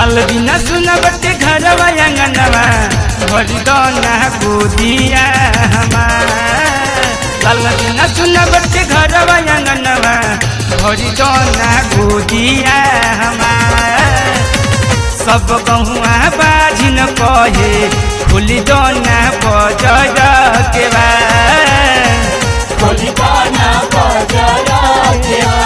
लाल बिना सुना बटे घरवा अंगनवा भरी दोना गोदिया हमार लाल बिना सुना बटे घरवा अंगनवा भरी दोना गोदिया हमार सब गहुआ बाजिन कहे खुली दोना बजर के बा कोलिकाना बजरा केवा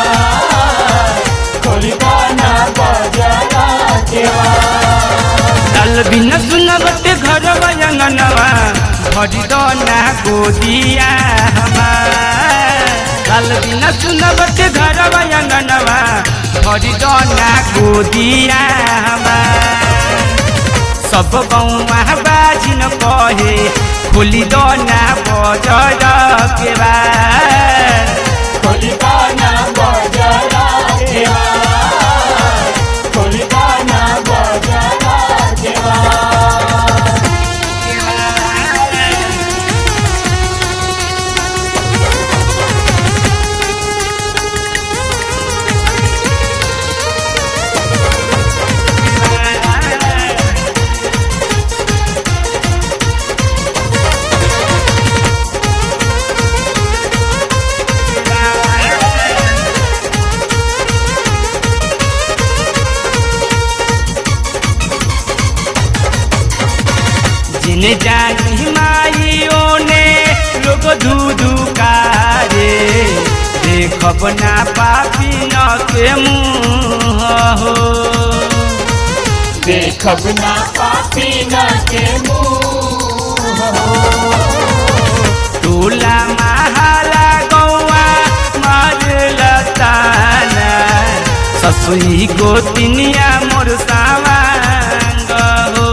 कोलिकाना बजरा केवा लाल बिना सुना बटे घरवा अंगनवा भरी दोना गोदिया हमार लाल बिना सुना बटे घरवा अंगनवा भरी दोना गोदिया हमार सब गौवा बाजिन कहे खुली दोना बजर के बा कोलिकाना बजरा केवा कोलिकाना बजरा केवा जिने जानी माइयों ने लोग धूधू कारे देखब ना पापी न के मुँह हो देखब ना पापी न के मुँह टोला महाला गौआ मार लताना ससुई गोतिनिया मोर सावांग हो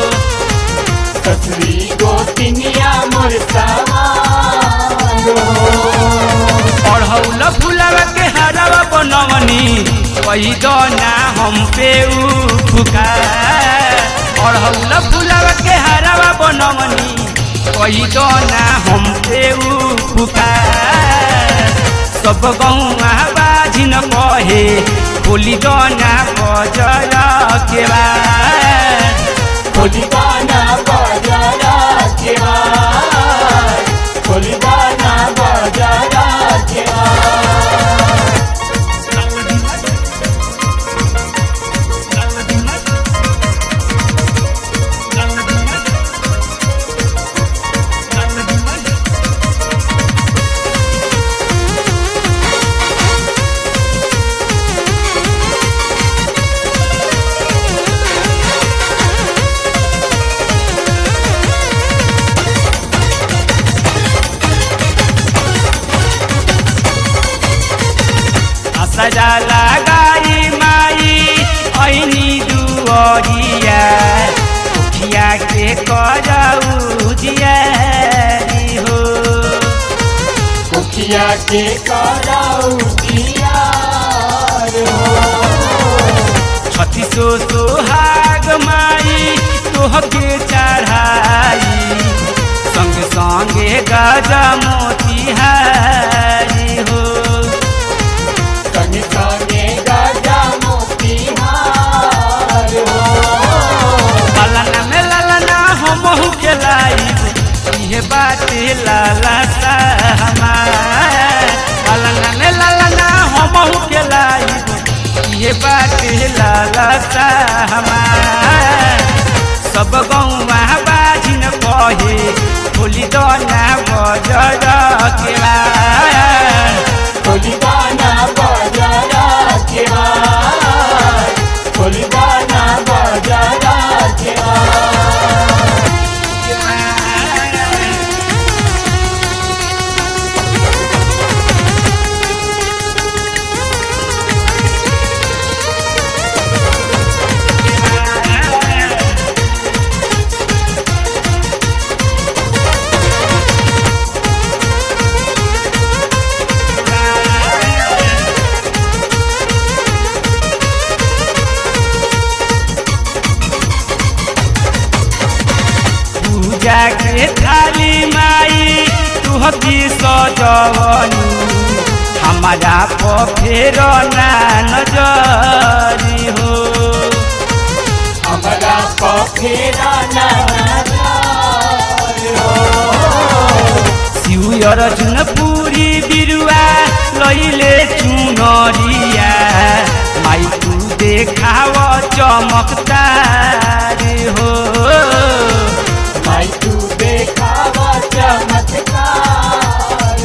ससुरी गोतिनिया मोर सवारो पढ़ौल फुलवा के हरवा बनवनी कही दो ना हम पे फुकार पढ़ौल फुलवा के हरवा बनवनी कही दो ना हम पे फुकार सब गौआ बाजिन कहे बोली दो ना बजर के बा कोलिकाना बजरा केवा कोलिकाना बजरा केवा सजा लगाई माई ऐनी दुअरिया उठिया के करऊ जियारी हो कुखिया के कराऊ दियार हो छत्तीसो सोहाग माई तोहके चढ़ाई संग संगे गजा मोतिहारी हो संग संगे गजा मोतिहार हो ललना में ललना हमहू के लाइब इहे बाटे लाला सा हमार ललना में ललना हमहू के लाइब इहे बाटे लाला सा हमार सब गौवा बाजिन कहे बोली दोना बजर के बा कोलिकाना बजरा केवा कोलिकाना बजरा केवा पूजा के थाली माई तुहकी सजवनी हमारा पर फेर ना नजरी हो फेरा नजर हो शिव अर्जुन पुरी बिरुवा लैले चुनरिया माई तू देखाव चमकदार हो भाई तू देखावा चमत्कार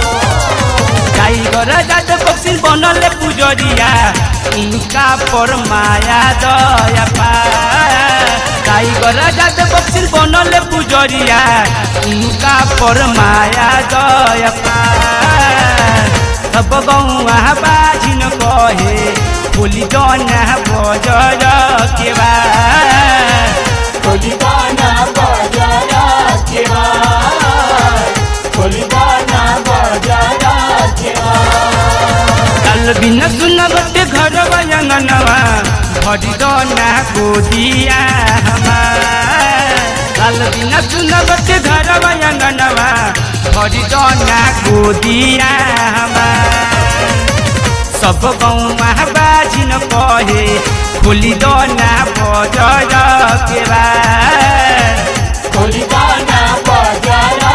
टाइगर जात बक्सी बनले पुजरिया इनका पर माया दया पा टाइगर जात बक्सी बनले पुजरिया इनका पर माया दया पा सब गौआ बाजिन कहे बोली दना बजर के बा खोली गाना बजाया केवार खोली गाना बजाया केवार काल बिन सुनबटे घर बयंगनवा भरी दना गोदिया हमार काल बिन सुनबटे घर बयंगनवा भरी दना गोदिया हमार सब गौमा बाजिन कहे खोली दना बजर के बा खोली गाना बजाया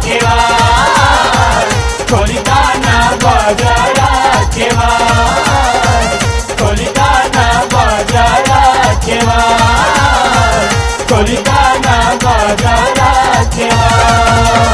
केवार खोली गाना बजाया केवार खोली गाना बजाया केवार खोली गाना बजाया केवार